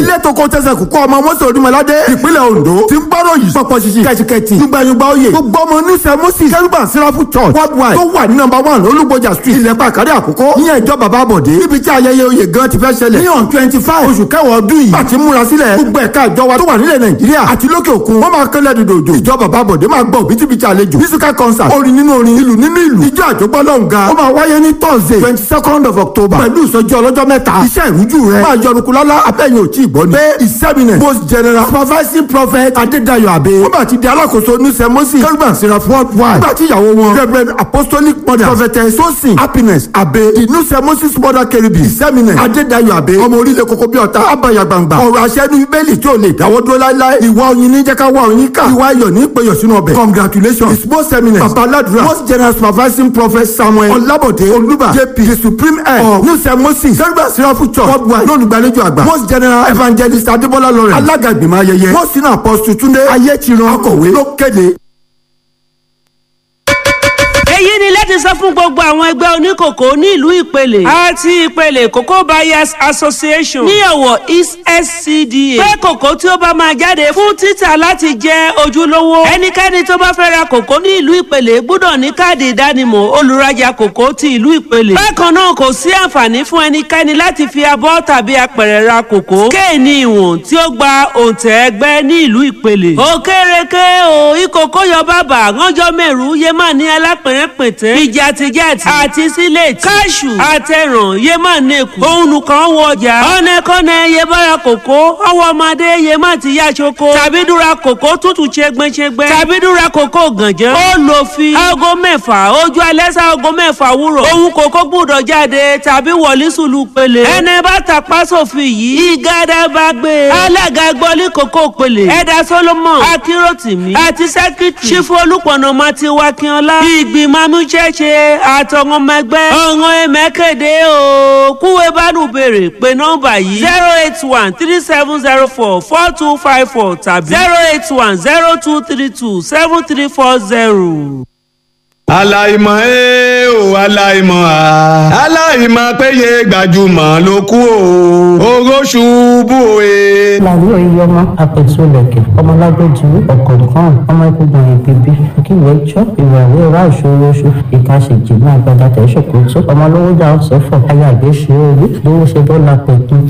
ilé tó kó tẹsẹ̀ kó kọ́ ọmọ mọ́sẹ̀ onímọ̀ládé ìpínlẹ̀ Ondo ti ń gbọ́rọ̀ yìí pọ̀pọ̀ ṣiṣi kẹ̀tìkẹ̀tì yúgbàyúgbà oyè gbogbo ọmọ oníṣẹ́ mọ́sì kẹrùbà sírafù church worldwide tó wà ní nọ́mbà one olúgbòjà street ilẹ̀ pàkàrí àkókò ìyẹn ìjọ bàbá bọ̀dé níbi tí ayẹyẹ oyè gan ti fẹ́ ṣẹlẹ̀ ní on twenty five oṣù kẹwàá ọdún yìí àti múra sílẹ̀ gbogbo ẹ̀ka ìjọ wa tó wà nílẹ̀ Nàìjíríà àti lókè òkun wọ́n máa kẹ́lẹ́ dòdòdò ìjọ bàbá bọ̀dé máa gbọ́ òbítíbitì àlejò musical concert orin nínú orin ìlú nínú ìlú ìjọ àjọgbọ́ lọ́ǹga ó máa wáyé ní Thursday twenty second of October pẹ̀lú ìsọjí ọlọ́jọ́ mẹ́ta iṣẹ́ ìrújú rẹ̀ máa yọrùkú lọ́lá abẹ́yẹn òtí ìgbọ́ ni. pé ìsẹ́mìnẹ̀ post general supervising prophet adédayọ̀ abe wọ́n bá ti di alákòóso oníṣẹ́ mọ́sí kẹ́rùbà síra worldwide nígbà tí ìyàwó wọn reverend apostolic mother prophetess sosin happiness abe ìnúṣẹ́ moses mother keribi ìsẹ́mìnẹ̀ adédayọ̀ abe ọmọ orílẹ̀ kókó bí ọ̀tá abaya gbangba ọ̀rọ̀ aṣẹ́nu bíbélì tí ò lè dáwọ́ dúró láíláí ìwà oyin ní jẹ́ká wà oyin ká ìwà ayọ̀ ní péyọ̀ sínú ọbẹ̀ congratulations his most eminent baba aladura most general supervising prophet samuel ọlábọ̀dé olúbà jp the supreme head of nusẹ moses kẹrùbà sirafu church worldwide lólùgbàlejò àgbà most general evangelist adébọ́lá lawrence alága ìgbìmọ̀ ayẹyẹ most senior apostle túndé ayétiran akọ̀wé ló kéde èyí ni láti sọ fún gbogbo àwọn ẹgbẹ́ oníkòkò ní ìlú ìpele àti ìpele cocoa buyers association ní ọ̀wọ̀ east scda pé kòkó tí ó bá máa jáde fún títà láti jẹ́ ojúlówó ẹnikẹ́ni tó bá fẹ́ ra kòkó ní ìlú ìpele gbọ́dọ̀ ní káàdì ìdánimọ̀ olùrajà kòkó ti ìlú ìpele bákan náà kò sí àǹfààní fún ẹnikẹ́ni láti fi abọ́ tàbí apẹ̀rẹ̀ ra kòkó kéènì ìwọ̀n tí ó gba òǹtẹ̀ ẹgbẹ́ ní ìlú ìpele òkèrèké o ìkòkó yọ bàbà ránjọ́ mẹ́rù yé má ní alápẹ̀rẹ̀ pẹ̀tẹ́ ìjàtìjàtì àti sílẹ̀tì káṣù àtẹ̀ràn yé má nẹ́kù òun nìkan wọ ọjà ọ̀nẹ́kọ́nẹ́ yé bára kòkó ọwọ́ ọmọdé yé má ti yá ṣoko tàbí dúra kòkó tútù ṣẹgbẹ́ṣẹgbẹ́ tàbí dúra kòkó gànjẹ́ ó lò fi aago mẹ́fà ojú alẹ́ sá aago mẹ́fà wúrọ̀ òun kòkó gbúdọ̀ jáde tàbí wọlé sùlù pele ẹni bá tàpá sófin yìí ìgádà bá gbé alága gbọ́lí kòkó pele ẹ̀dá solomon akíròtìmí àti sẹ́kítì ṣífù olùpọ̀nà mati wakínọlá ìgbìmọ̀ amúṣẹ́ṣe àtọ̀wọ́n ọmọ ẹgbẹ́ ọ̀ràn ẹ̀mẹ́kẹ̀dẹ́ o kúwé bánú béèrè pé nọ́mbà yìí zero eight one three seven zero four four two five four tàbí zero eight one zero two three two seven three four zero aláìmọ̀ ẹ́ o aláìmọ̀ à aláìmọ̀ péye gbajúmọ̀ ló kú o oró ṣubú e. làlú oyè ọmọ apẹ̀tùlẹ̀kẹ̀ ọmọlágbẹ́jù ọ̀kọ̀ọ̀kan ọmọ ẹkùnrin ìbíbí kíwèé jọ ìwàwé ra ìṣòroṣù ìkàṣèjì náà gbadá tẹ̀sọ̀kòtò ọmọlówójà ọ̀sẹ̀fọ̀ ayàgbéṣe orí lówó ṣe bọ́lá pẹ̀tù.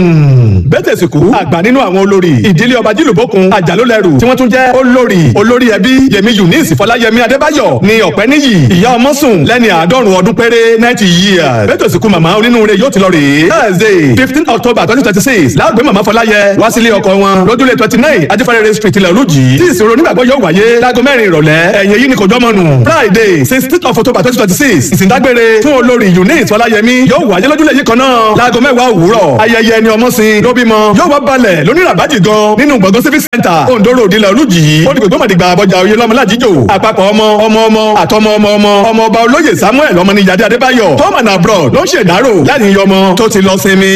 bẹ́tẹ̀ sìnkú àgbà nínú àwọn olórí ìdílé ọba jìlúbókun àjàlólẹ́rù tí wọ́n tún jẹ́ olórí olórí ẹbí yẹmi eunice fọláyẹmí adébáyọ̀ ní ọ̀pẹ́ níyì ìyá ọmọ sùn lẹ́ni àádọ́rùn ọdún péré ninety years bẹ́tẹ̀ sìnkú màmá onínúure yóò ti lọ rèé thursday fifteen october twenty twenty six láàgbé màmá fọláyẹ wá sílé ọkọ wọn lójúlé twenty nine adífẹ́rẹ́rẹ́ street ilẹ̀ olùjì tí ìṣòro onígbàgbọ́ yóò wáyé láago mẹ́rin ìrọ̀lẹ́ ẹ̀yìn èyí ni kò jọ́mọ́ nù friday sixteen of october twenty twenty six ìsìndágbére fún olórí eunice fọláyẹmí yóò wáyé lójúlé yìí kan náà láago mẹ́wàá òwúrọ̀ ayẹyẹ ni ọmọ sin ló bímọ yóò wá balẹ̀ lóníràbájì gan nínú gbọ̀ngàn civic center ondo road ilẹ̀ olùjì ó di gbogbo mọ̀dìgbà àbọ̀jà oyè lọ́mọlájíjò àpapọ̀ ọmọ ọmọ ọmọ àtọmọ ọmọ ọmọ ọmọ ọba olóyè samuel ọmọnìyàdé adébáyọ̀ tom and abroad ló ń ṣèdárò láti yọ ọmọ tó ti lọ sinmi.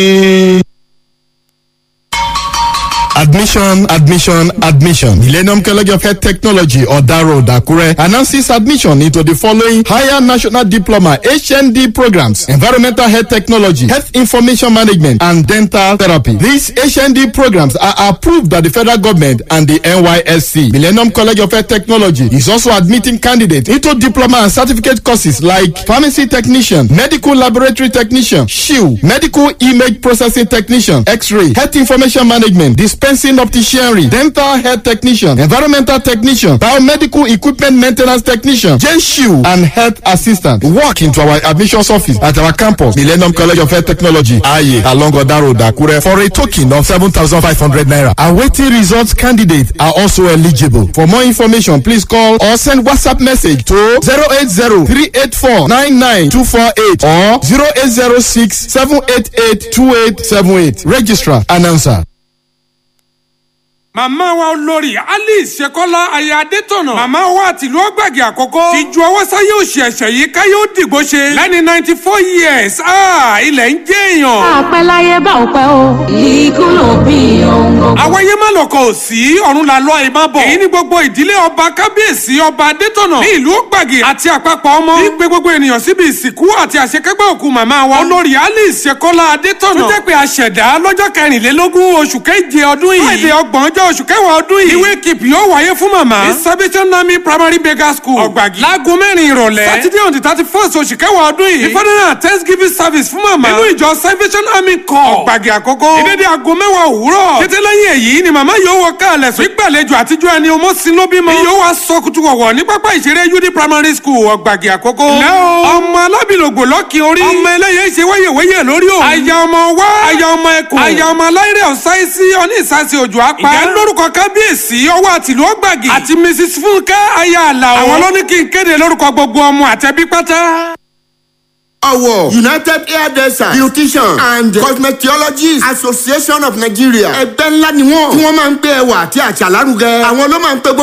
Admission, admission, admission. Millennium College of Health Technology or Daro Dakure announces admission into the following higher national diploma HND programs: Environmental Health Technology, Health Information Management, and Dental Therapy. These HND programs are approved by the federal government and the NYSC. Millennium College of Health Technology is also admitting candidates into diploma and certificate courses like Pharmacy Technician, Medical Laboratory Technician, SHIU, Medical Image Processing Technician, X-Ray, Health Information Management, dispensing opticianry, dental health technician, environmental technician, biomedical equipment maintenance technician, JSHU, and health assistant. Walk into our admissions office at our campus, Millennium College of Health Technology, Aye, along Oda Road, Akure, for a token of 7,500 naira. Awaiting results candidates are also eligible. For more information, please call or send WhatsApp message to 080 384 99248 or 0806 788 2878. Registrar, announcer. màmá wa olórí alice ṣekọ́lá aya adétọ̀nà màmá wa tìlú ọgbàgì àkọ́kọ́ ti ju ọwọ́ sáyé òsì ẹ̀ṣẹ̀ yìí káyé ó dìgbò ṣe lẹ́ni ninety four years ah, ilẹ̀ ń jẹ́ èèyàn. àpẹ láyé bá ò pẹ́ o ikú ló bí ohun gbogbo. àwáyé má lọkọ̀ ò sí ọ̀run la lọ ìmọ̀ bọ̀. èyí ni gbogbo ìdílé ọba kábíyèsí ọba adétọ̀nà ní ìlú ògbàgì àti àpapọ̀ ọmọ. ní pé gbogbo ènìyàn síbi ìsìnkú àti àṣekágbá òkú màmá wa. olórí alice ṣekọ́lá adétọ̀nà. tó jẹ́ pé àṣẹ̀dá lọ́jọ́ kẹrìnlélógún oṣù keje ọdún yìí. friday ọgbọ̀n ọjọ́ oṣù kẹwàá ọdún yìí. ìwé kìpì yóò wáyé fún màmá. ní salvation army primary beggar school. ọ̀gbàgì. láago mẹ́rin ìrọ̀lẹ́. saturday on the thirty first oṣù kẹwàá ọdún yìí. ìfọdúnrún thanksgiving service fún màmá. nínú ìjọ salvation army corps. ọ̀gbàgì àkọ́kọ́. ìdédé aago mẹ́wàá òwúrọ̀. kété lẹ́yìn èyí ni màmá yóò wọ káàlẹ̀ sùn. ìgbàlejò àtijọ́ ẹni ọmọ sin ló bímọ. yóò wá sọ kutu wọ̀wọ̀ ní pápá ìṣeré ud primary school ọ̀gbàgì àkọ́kọ́. lẹ́ o. ọmọ alábìlògbò lọ́kì orí. ọmọ ẹlẹ́yẹ ṣe wẹ́yẹ̀wẹ́yẹ̀ lórí o. aya ọmọ wá. aya ọmọ ẹkùn. aya ọmọ aláìrẹ̀ ọ̀sáìsì ọní ìsásí òjò apá. ìyá lórúkọ kábíyèsí ọwọ́ àtìlú ọ̀gbàgì. àti mrs fúnkẹ́ aya àlàó. àwọn ló ní kí n kéde lórúkọ gbogbo ọmọ àtẹbí pátá. Ọ̀wọ̀ United Hairdresser Beautician and Cosmetologists Association of Nigeria ẹgbẹ́ ńlá ni wọ́n tí wọ́n máa ń gbé ẹwà àti àṣà lárugẹ àwọn ló máa ń pe gbogbo.